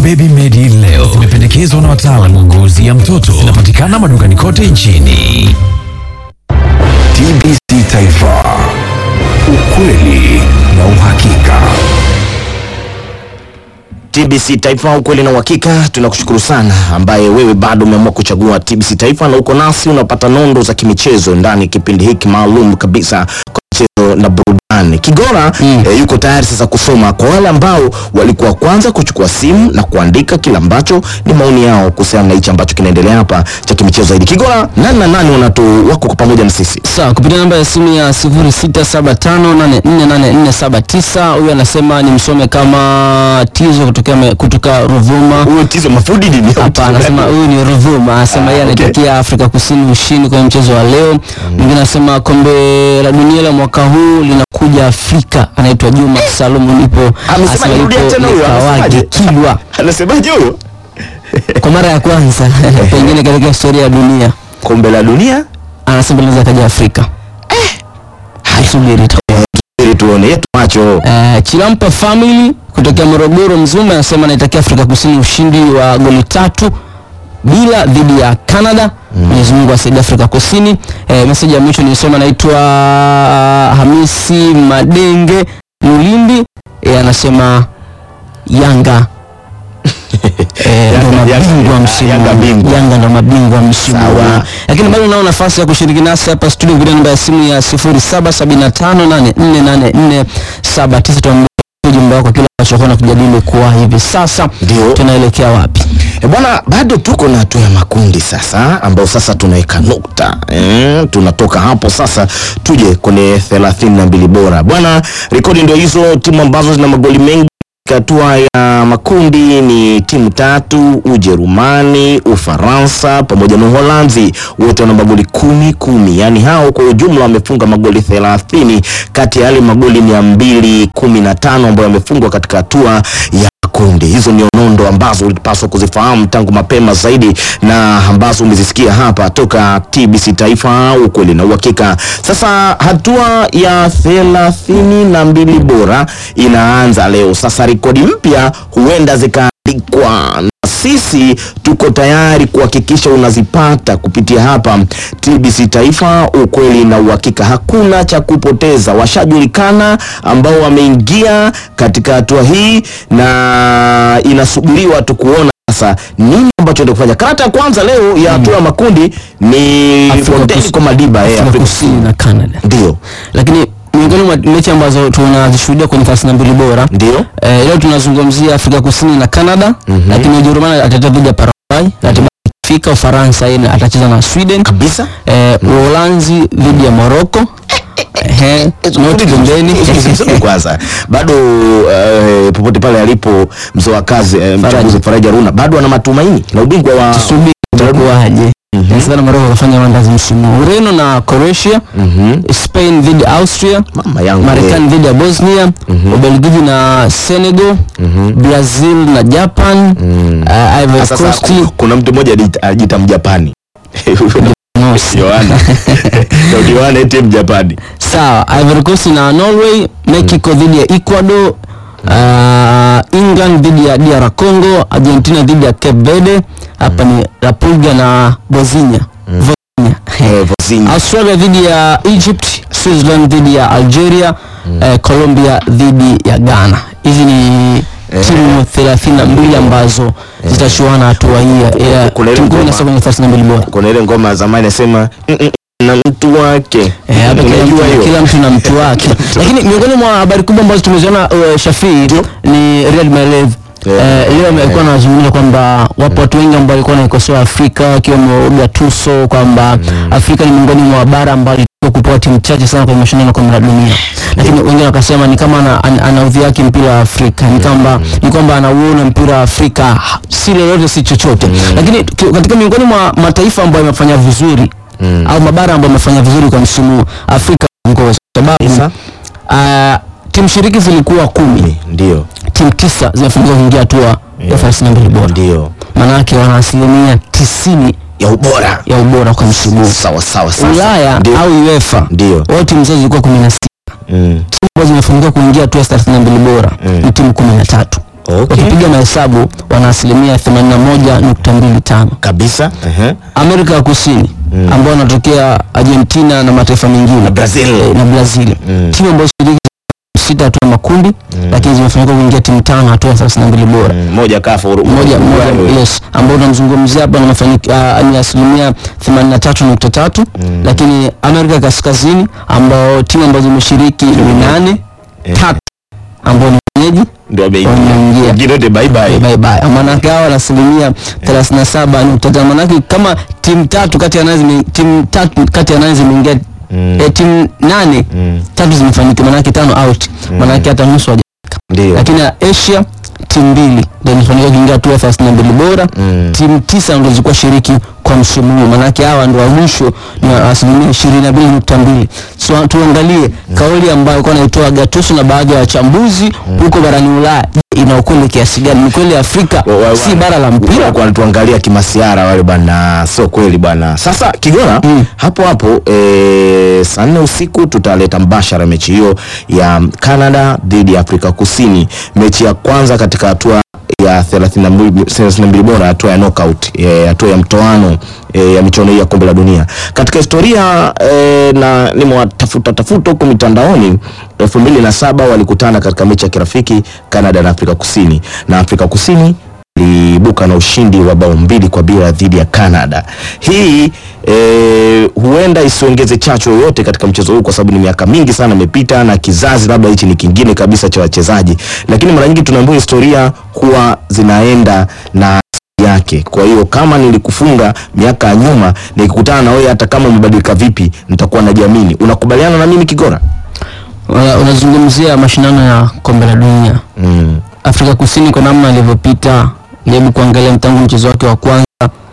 Baby Medi leo zimependekezwa na wataalamu wa ngozi ya mtoto. Zinapatikana madukani kote nchini. TBC Taifa, ukweli na uhakika. TBC Taifa, ukweli na uhakika. Tunakushukuru sana ambaye wewe bado umeamua kuchagua TBC Taifa na uko nasi, unapata nondo za kimichezo ndani ya kipindi hiki maalum kabisa kwa michezo na burudani. Kigora eh, yuko tayari sasa kusoma kwa wale ambao walikuwa kwanza kuchukua simu na kuandika kile ambacho ni maoni yao kuhusiana na hichi ambacho kinaendelea hapa cha kimichezo zaidi. Kigora, nani na nani wanatu wako kwa pamoja na sisi? Sawa, kupitia namba ya simu ya 0675848479 huyu anasema ni msome kama Tizo kutokea me- kutoka Ruvuma. Huyo Tizo Mafudi nini? Hapana, anasema huyu ni Ruvuma, anasema yeye Ah, okay. anaitakia Afrika Kusini ushindi kwenye mchezo wa leo. Mwingine anasema kombe la dunia la mwaka huu linakuja Afrika. Anaitwa Juma Salumu, nipo Amesema anasema nirudia yupo tena huyo, Likawage anasemaje? Kilwa Anasemaje huyo? kwa mara ya kwanza pengine katika historia ya dunia, Kombe la dunia? anasema linaweza kaja Afrika. Subiri tu. Ili tuone yetu macho. Uh, Chilampa family kutokea Morogoro Mzumbe anasema anaitakia Afrika Kusini ushindi wa goli tatu bila dhidi ya Canada. Mwenyezi Mungu asaidie Afrika Kusini. Eh, message ya mwisho nilisoma naitwa Hamisi Madenge Mulindi eh, anasema Yanga eh, ndo Yanga- mabingwa Yanga- msimu Yanga huu. bingwa. Yanga ndo mabingwa msimu Sawa. huu. Lakini bado unao nafasi ya kushiriki nasi hapa studio kupitia namba ya simu ya 0775848479 tuambie ujumbe wako kile ambacho na kujadili kwa hivi sasa. Ndio. Tunaelekea wapi? E bwana, bado tuko na hatua ya makundi sasa, ambao sasa tunaweka nukta e, tunatoka hapo sasa tuje kwenye thelathini na mbili bora bwana. Rekodi ndio hizo, timu ambazo zina magoli mengi katika hatua ya makundi ni timu tatu: Ujerumani, Ufaransa pamoja na Uholanzi. Wote wana magoli kumi kumi, yaani hao kwa ujumla wamefunga magoli thelathini kati ya yale magoli mia mbili kumi na tano ambayo yamefungwa katika hatua ya kundi. Hizo ni nondo ambazo ulipaswa kuzifahamu tangu mapema zaidi na ambazo umezisikia hapa toka TBC Taifa, ukweli na uhakika. Sasa hatua ya thelathini na mbili bora inaanza leo. Sasa rekodi mpya huenda zikaandikwa na sisi tuko tayari kuhakikisha unazipata kupitia hapa TBC Taifa, ukweli na uhakika. Hakuna cha kupoteza, washajulikana ambao wameingia katika hatua hii na inasubiriwa tu kuona sasa nini ambacho ndio kufanya. Karata ya kwanza leo ya hatua ya makundi ni Afrika Fontaine Kus- Komadiba eh, Afrika Afrika Kusini na Canada. ndio Lakini miongoni mwa mechi ambazo tunazishuhudia kwenye 32 bora ndio Eh, leo tunazungumzia Afrika Kusini na Canada, lakini Ujerumani atacheza dhidi ya Paraguay, ratiba ikifika Ufaransa yeye atacheza na Sweden, kabisa. eh, Uholanzi dhidi ya Morocco. Ehe, noti pembeni. Subiri kwanza bado eh, popote pale alipo mzee wa kazi eh, mchambuzi Faraja Runa bado ana matumaini na ubingwa wa Subiri itakuwaje. Inawezekana Morocco kafanya mandazi msimu. huu. Ureno na Croatia, Spain dhidi ya Austria, mama yangu Marekani dhidi ya Bosnia, Ubelgiji na Senegal, Brazil na Japan, eh, Ivory Sasa Coast ku- kuna mtu mmoja anajiita- anajiita Mjapani no, Yohana Ndio Yohana eti Mjapani Sawa, Ivory Coast na Norway, Mexico dhidi ya Ecuador, uh, England dhidi ya DR Congo, Argentina dhidi ya Cape Verde. Hapa ni Repulga na Bosnia. Bosnia. Eh, Vozinha. Australia dhidi ya Egypt, Switzerland dhidi ya Algeria, eh, Colombia dhidi ya Ghana. Hizi ni timu 32 ambazo zitachuana hatua hii ya- ya Kuna ile timu ngoma. 17 kwenye 32 bora. kuna ile ngoma ya zamani nasema "Mm, mm, na mtu wake Eh, hapa kila unajua mtu, hiyo kila mtu na mtu wake lakini miongoni mwa habari kubwa ambazo tumeziona uh, Shafii ni Riyad Mahrez Yeah. Eh, leo amekuwa anazungumza kwamba wapo watu wengi ambao walikuwa wanaikosoa Afrika wakiwemo Gattuso kwamba Afrika ni miongoni mwa bara ambalo ilikuwa kupewa timu chache sana kwenye mashindano ya kombe la dunia, lakini wengine wakasema ni kama ana, ana, ana udhihaki mpira wa Afrika ni kwamba ni kwamba anauona mpira wa Afrika ha- si lolote si chochote, lakini ki- katika miongoni mwa mataifa ambayo yamefanya vizuri au mabara ambayo yamefanya vizuri kwa msimu huu, Afrika ngozi sababu Kabisa. uh, timu shiriki zilikuwa kumi ndio timu tisa zimefanikiwa kuingia hatua ya 32 bora ndio maanake wana asilimia tisini ya ubora ya ubora kwa msimu huu. sawa sawa sawa Ulaya Ndio. au UEFA ndio wao timu zao zilikuwa kumi na sita mm. timu ambazo zimefanikiwa kuingia hatua ya 32 bora Mm. ni timu kumi na tatu Okay. Ukipiga mahesabu wana asilimia 81.25. kabisa ehe. Amerika ya Kusini ambao wanatokea Argentina na mataifa mengine Na Brazil. eh, na Brazil timu ambazo shiriki sita hatua ya makundi lakini zimefanikiwa kuingia timu tano hatua ya 32 bora Mm, moja kafa Uru- moja Uruguay. moja yes ambao tunamzungumzia hapa na mafanikio uh, ni asilimia 83.3 lakini Amerika Kaskazini ambao timu ambazo zimeshiriki ni nane tatu ambao ni wenyeji ndio ameingia wameingia Wengine wote bye bye bye bye maanake hawa wana asilimia 37.5 maanake kama timu tatu kati ya nane zime- timu tatu kati ya nane zimeingia Mm. eh, timu nane tatu zimefanikiwa maanake tano out maanake hata nusu hawaja ndio lakini Asia timu mbili ndio imefanikiwa kuingia hatua ya 32 bora Mm. timu tisa ndio zilikuwa shiriki kwa msimu huu maanake hawa ndio wa mwisho ni wa asilimia 22.2 so tuangalie kauli ambayo alikuwa anaitoa Gattuso na baadhi ya wachambuzi huko barani Ulaya Je, ina ukweli kiasi gani ni kweli Afrika Wa- wa- si bara la mpira walikuwa wanatuangalia kimasiara wale bwana, sio kweli bwana. Sasa Kigona Mm. hapo hapo e, saa nne usiku tutaleta mbashara mechi hiyo ya Canada dhidi ya Afrika Kusini, mechi ya kwanza katika hatua ya 32 32 bora, hatua ya knockout, eh, hatua ya mtoano e, ya michuano hii ya kombe la dunia katika historia e, na nimewatafuta tafuta huko mitandaoni elfu mbili na saba walikutana katika mechi ya kirafiki Canada na Afrika Kusini na Afrika Kusini iliibuka na ushindi wa bao mbili kwa bila dhidi ya Canada. Hii e, huenda isiongeze chachu yoyote katika mchezo huu kwa sababu ni miaka mingi sana imepita na kizazi labda hichi ni kingine kabisa cha wachezaji, lakini mara nyingi tunaambiwa historia huwa zinaenda na yake. Kwa hiyo kama nilikufunga miaka ya nyuma, nikikutana na wewe, hata kama umebadilika vipi, nitakuwa najiamini. Unakubaliana na mimi Kigora? Una- unazungumzia mashindano ya kombe la dunia Mm. Afrika Kusini kwa namna alivyopita jaribu kuangalia tangu mchezo wake wa kwanza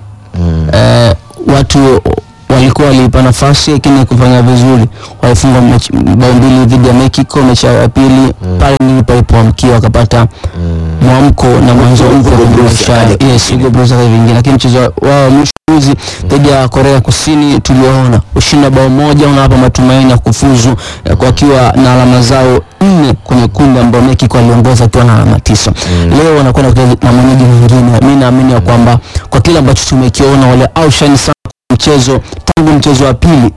eh, watu walikuwa waliipa nafasi lakini kufanya vizuri walifunga mechi- bao mbili dhidi ya Mexico mechi yao ya pili pale ndipo palipoamkia wakapata mwamko na mwanzo mpya Hugo kwenye Bruce maisha yao. akaja yes Hugo Bruce akaja vingine lakini mchezo wao wa mwisho juzi dhidi ya Korea Kusini tuliona ushindi wa bao moja unawapa matumaini ya kufuzu eh, kwa wakiwa na alama zao nne kwenye kundi ambao Mexico aliongoza akiwa na alama tisa leo wanakwenda kucheza na mwenyeji mwingine mi naamini ya kwamba kwa kile ambacho tumekiona wale outshine sana kwenye mchezo tangu mchezo wa pili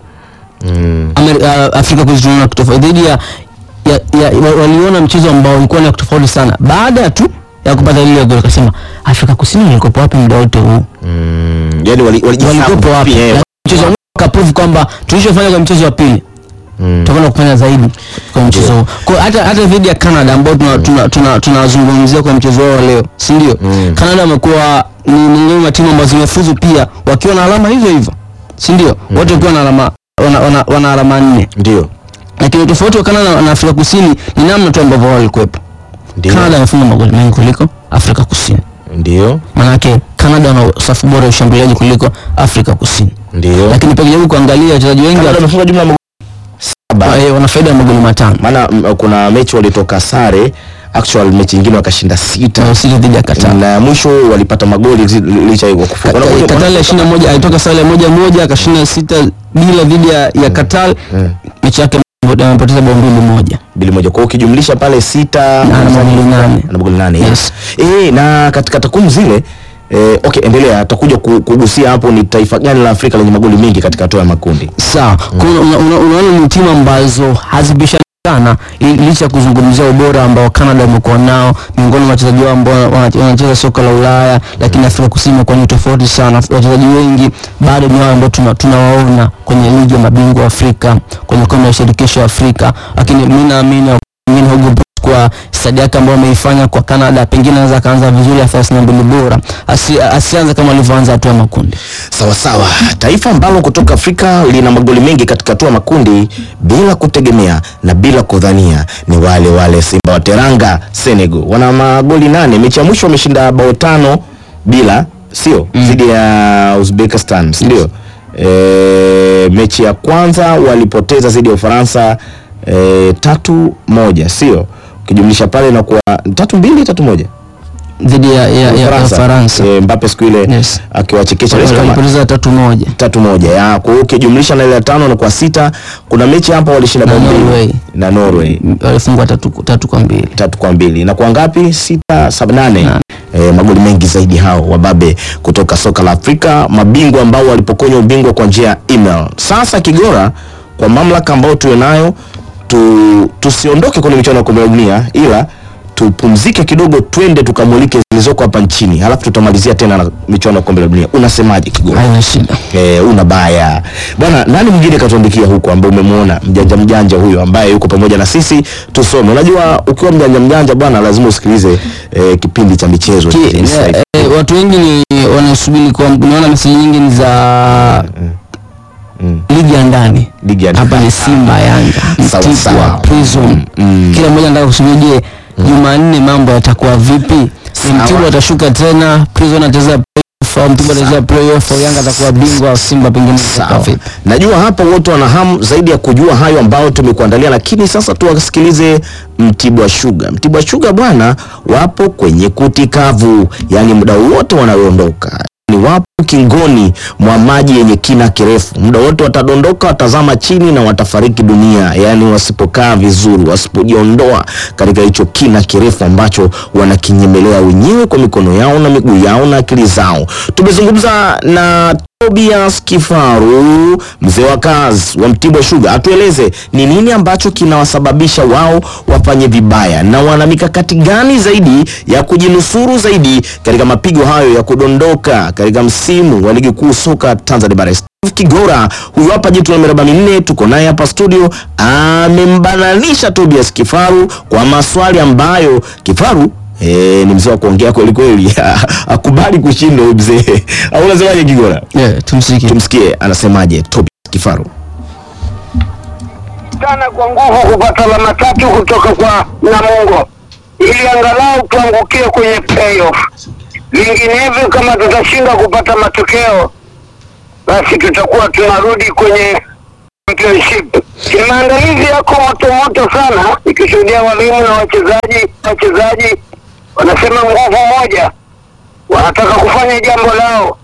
Mm. Ameri- uh, Afrika Kusini tunaona kitu tofauti dhidi ya, ya, ya wa- waliona mchezo ambao ulikuwa na tofauti sana baada tu ya kupata lile goli akasema Afrika Kusini walikopo wapi muda wote huu Mm. Yani wali, walijisabu walikopo wapi pia, eh, Lakini mchezo huu kaprove kwamba tulichofanya kwa mchezo wa pili Mm. tutakwenda kufanya zaidi kwa mchezo huu kwa hiyo hata hata dhidi ya Canada ambao tunazungumzia tuna, tuna, tunazungumzia kwa mchezo wao leo si ndio Mm. Canada wamekuwa ni miongoni mwa timu ambazo zimefuzu pia wakiwa na alama hizo hivyo si ndio wote wakiwa na alama wana, wana, wana alama nne Ndio. lakini tofauti wa Canada na Afrika Kusini ni namna tu ambavyo wao walikuwepo. Ndio. Canada amefunga magoli mengi kuliko Afrika Kusini. Ndio. Maanake Canada wana safu bora ya ushambuliaji kuliko Afrika Kusini. Ndio. Lakini pia ukijaribu kuangalia wachezaji wengi Canada wa- wamefunga jumla ya magoli saba. eh, wana faida ya magoli matano. Maana mm, kuna mechi walitoka sare, actual mechi nyingine wakashinda sita. Na Usije dhidi ya Qatar. Na mwisho walipata magoli zi- licha ya kufunga. Ka- Wana- Qatar ya 21 alitoka sare moja moja akashinda sita bila dhidi ya, ya Qatar. Mechi yake amepoteza bao mbili moja. bili moja. Kwa hiyo ukijumlisha pale sita Na ana magoli nane. ana magoli nane. Yes. Eh, na katika takwimu zile eh, okay, endelea. Atakuja ku- kugusia hapo ni taifa gani la Afrika lenye magoli mengi katika hatua ya makundi. sawa Kwa hiyo una- una- unaona ni timu ambazo hazibishani sana i- licha ya kuzungumzia ubora ambao Canada wamekuwa nao miongoni mwa wachezaji wao ambao wana- wanacheza soka la Ulaya lakini Afrika Kusini imekuwa ni tofauti sana wachezaji wengi bado ni wao ambao tuna- tunawaona kwenye ligi ya mabingwa Afrika kwenye kombe la shirikisho Afrika lakini mimi naamini pengine Hugo Broos kwa stadi yake ambayo ameifanya kwa Canada pengine anaweza akaanza vizuri ya 32 bora Asi, asianze kama alivyoanza hatua ya makundi Sawa sawa. Taifa ambalo kutoka Afrika lina magoli mengi katika hatua ya makundi bila kutegemea na bila kudhania ni wale wale Simba wa Teranga Senegal. Wana magoli nane. Mechi ya mwisho wameshinda bao tano bila, sio? Dhidi ya Uzbekistan, si ndio? E, mechi ya kwanza walipoteza dhidi ya Ufaransa e, tatu moja, sio? Ukijumlisha pale na kuwa tatu mbili tatu moja. dhidi ya, ya, ya, ya Faransa Eh, Mbappe siku ile Yes. akiwachekesha Wales kama walipoteza tatu moja tatu moja ya kwa hiyo ukijumlisha na ile ya tano na kwa sita kuna mechi hapa walishinda Na bao mbili Norway. na Norway walifungwa tatu, tatu kwa mbili tatu kwa mbili na kwa ngapi sita saba nane e, magoli mengi zaidi hao wababe kutoka soka la Afrika mabingwa ambao walipokonywa ubingwa kwa njia ya email sasa Kigora kwa mamlaka ambayo tuwe nayo tu, tusiondoke kwenye michuano ya kombe la dunia ila tupumzike kidogo twende tukamulike zilizoko hapa nchini halafu tutamalizia tena na michuano ya kombe la dunia unasemaje Kigora haina shida Eh, una baya bwana. Nani mwingine katuandikia huko ambaye umemwona mjanja mjanja huyo ambaye yuko pamoja na sisi tusome? Unajua, ukiwa mjanja mjanja bwana, lazima usikilize eh, kipindi cha michezo Ki, Inside. eh, eh, watu wengi ni wanasubiri kwa unaona meseji nyingi ni za ligi ya ndani Ligi ya hapa ni Simba Yanga Sawa, Mtibwa sawa. Prison mm. kila mmoja anataka kusubiri je Jumanne mambo yatakuwa vipi ni Sawa. Mtibwa atashuka tena Prison atacheza playoff au Mtibwa atacheza playoff au Yanga atakuwa bingwa au Simba pengine itakuwa Sawa. vipi Najua hapa wote wana hamu zaidi ya kujua hayo ambayo tumekuandalia, lakini sasa tuwasikilize Mtibwa Sugar. Mtibwa Sugar bwana, wapo kwenye kuti kavu, yaani muda wote wanaondoka ni wapo kingoni mwa maji yenye kina kirefu. Muda wote watadondoka, watazama chini na watafariki dunia, yaani wasipokaa vizuri, wasipojiondoa katika hicho kina kirefu ambacho wanakinyemelea wenyewe kwa mikono yao na miguu yao na akili zao. Tumezungumza na Tobias Kifaru, mzee wa kazi wa Mtibwa Sugar, atueleze ni nini ambacho kinawasababisha wao wafanye vibaya na wana mikakati gani zaidi ya kujinusuru zaidi katika mapigo hayo ya kudondoka katika msimu wa ligi kuu soka Tanzania Bara. Steve Kigora huyu hapa jitu la miraba minne, tuko naye hapa studio, amembananisha Tobias Kifaru kwa maswali ambayo Kifaru Eh, ni mzee wa kuongea kweli kweli, akubali kushindwa huyu mzee. Au unasemaje Kigora? yeah, tumsikie Tumsikie anasemaje Tobias Kifaru. sana kwa nguvu kupata alama tatu kutoka kwa Namungo ili angalau tuangukie kwenye playoff. Vinginevyo, kama tutashinda kupata matokeo, basi tutakuwa tunarudi kwenye championship. Maandalizi yako moto moto sana, ikishuhudia walimu na wachezaji. Wachezaji wanasema nguvu moja, wanataka kufanya jambo lao